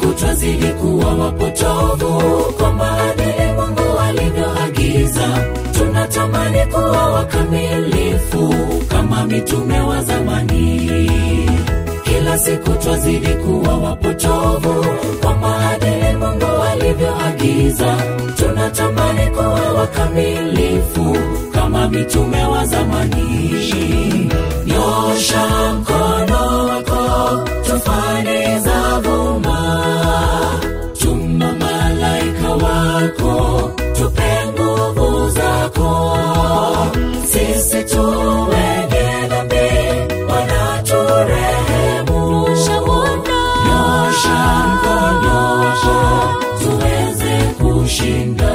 siku twazidi kuwa wapotovu kwa maadili Mungu alivyoagiza. Tunatamani kuwa wakamilifu kama mitume wa zamani. Kila siku twazidi kuwa wapotovu kwa maadili Mungu alivyoagiza. Tunatamani kuwa wakamilifu kama mitume wa zamani. Nyosha mkono wako, tufani za vuma, tuma malaika wako, tupe nguvu zako. Sisi tu wenye dhambi, wanaturehemu. Nyosha mkono wako, tuweze kushinda.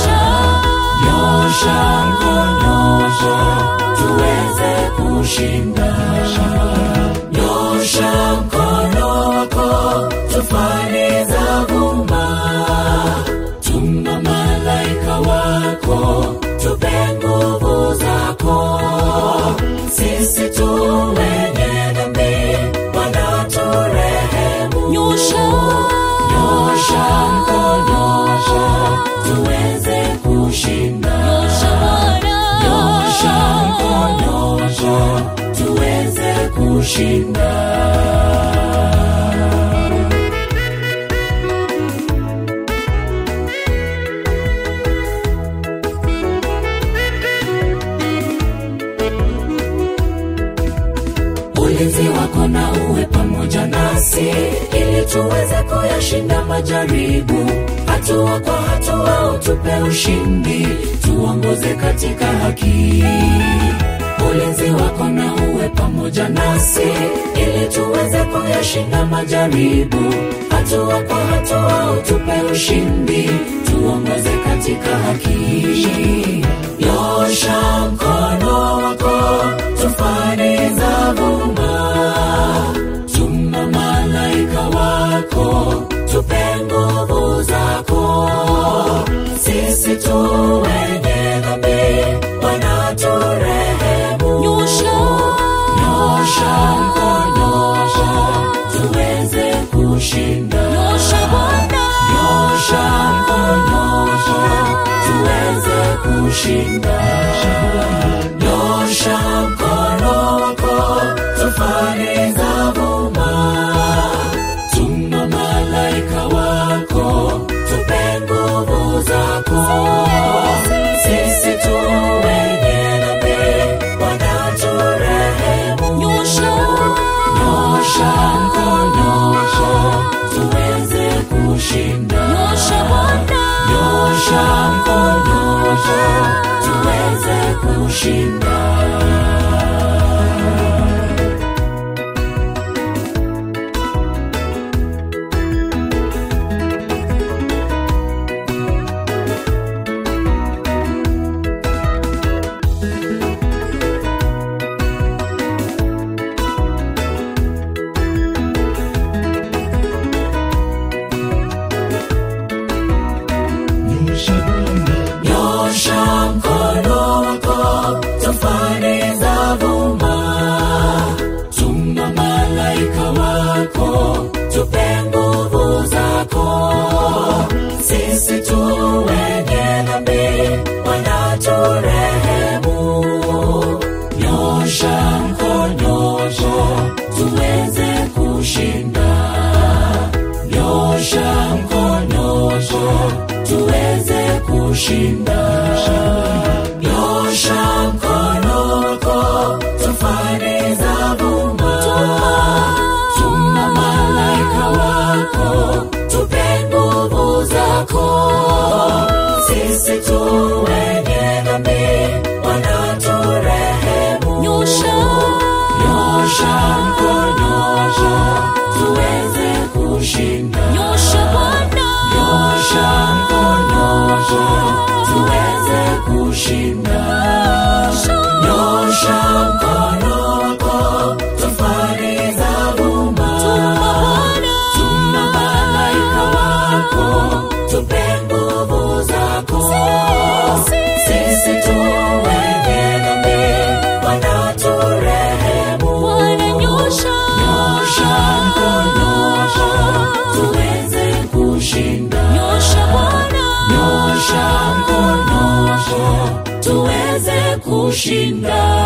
Nyosha mkono wako, tuweze kushinda. Nyosha mkono wako, tufani za vuma, tuma malaika wako, tupe nguvu zako. Sisi tu wenye dhambi, wanaturehemu. Nyosha mkono wako, tuweze kushinda. Nyosha mkono wako, tuweze kushinda. ulinzi wako na uwe pamoja nasi ili tuweze kuyashinda majaribu hatua kwa hatua utupe ushindi tuongoze katika haki ulinzi wako na uwe pamoja nasi ili tuweze kuyashinda majaribu hatua kwa hatua utupe ushindi tuongoze katika haki nyosha mkono wako tufani za vuma tuma malaika wako tupe nguvu zako sisi tu wenye dhambi wanaturehemu nyosha mkono wako tuweze kushinda nyosha mkono wako tuweze kushinda nyosha mkono wako tufani za vuma tuma malaika wako tupe nguvu zako sisi tu wenye dhambi wanaturehemu nyosha mkono wako tuweze kushinda nyosha mkono wako tuweze kushinda nyosha mkono wako tufani za vuma tuma malaika wako tupe nguvu zako sisi tu wenye dhambi wanaturehemu nyosha mkono wako tuweze kushinda nyosha mkono wako tuweze kushinda nyosha mkono wako tufani za vuma tuma malaika wako tupe nguvu zako sisi tu wenye dhambi wanaturehemu nyosha mkono wako tuweze kushinda nyosha mkono wako tuweze kushinda nyosha mkono wako tufani za vuma tuma malaika wako tupe nguvu zako sisi tu wenye dhambi wanaturehemu nyosha mkono wako tuweze kushinda